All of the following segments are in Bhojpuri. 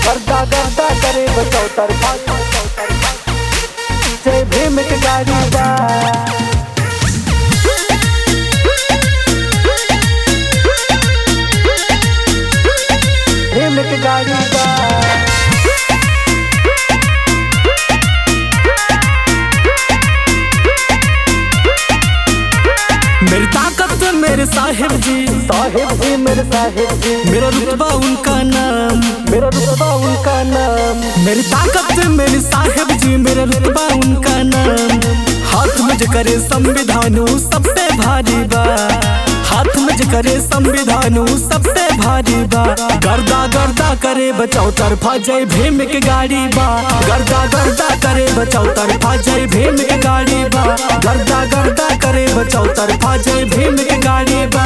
गर्दा गर्दा करे बचाओ तरफा जय भीम के गाड़ी बा भीम के गाड़ी बा मेरी ताकत मेरे साहिब जी साहिब जी मेरे साहिब जी मेरा रुतबा उनका नाम मेरा रुतबा उनका नाम मेरी ताकत मेरे साहिब जी मेरा रुतबा उनका नाम हाथ में जो करे संविधान ऊ सब पे भारी बा हाथ में जो करे संविधान ऊ सब पे भारी बा गर्दा गर्दा करे बचाओ तरफा जय भीम के गाड़ी बा गर्दा गर्दा करे बचाओ तरफा जय भीम के गाड़ी बा गर्दा गर्दा करे बचाओ तरफा जय भीम के गाड़ी बा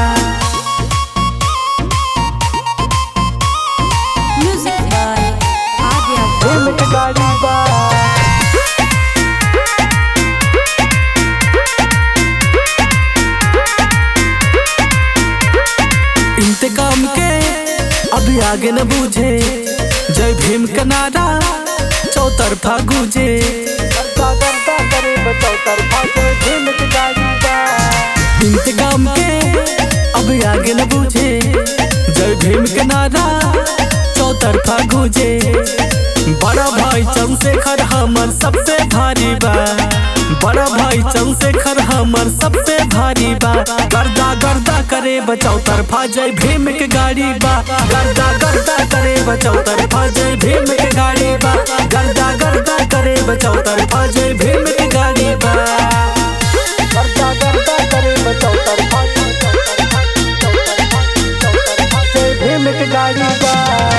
Music by Adya भीम के गाड़ी बा इंतकाम के अभी आगे न बूझे जय भीम का नारा चौतरफा गूंजे गर्दा गर्दा करे बचाओ तरफा जय भीम के गाड़ी बा इंतकाम के अभी आगे न बूझे जय भीम का नारा चौतरफा गूंजे बड़ा भाई चंद्रशेखर हमर सबसे भारी बा बड़ा भाई चंद्रशेखर हमर सबसे भारी बा गर्दा गर्दा करे बचाओ तरफा जय भीम के गाड़ी बा गर्दा गर्दा करे बचाओ तरफा जय भीम के गाड़ी बा गर्दा गर्दा करे बचाओ तरफा जय भीम के गाड़ी बा गर्दा गर्दा करे बचाओ तरफा जय भीम के गाड़ी बा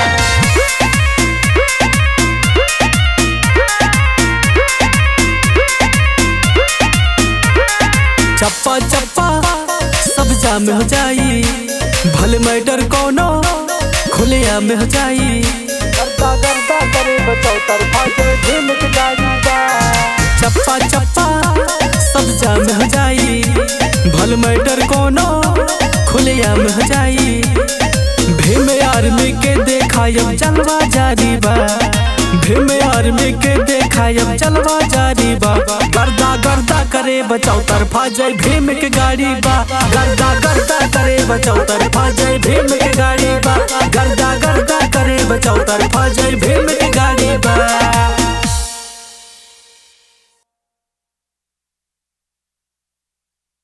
चप्पा चप्पा सब जाम हो जाई भले मैटर कोनो खुलिया में हो जाई गर्दा गर्दा करे बचाओ तरफा जय भीम के गाड़ी बा चप्पा चप्पा सब जाम हो जाई भले मैटर कोनो खुलिया में हो जाई भीम आर्मी के देखायब जलवा जारी बा भीम आर्मी के देखायब जलवा जारी बा गर्दा गर्दा करे बचाओ तरफा जय भीम के गाड़ी बा गर्दा गर्दा करे बचाओ तरफा जय भीम के गाड़ी बा गर्दा गर्दा करे बचाओ तरफा जय भीम के गाड़ी बा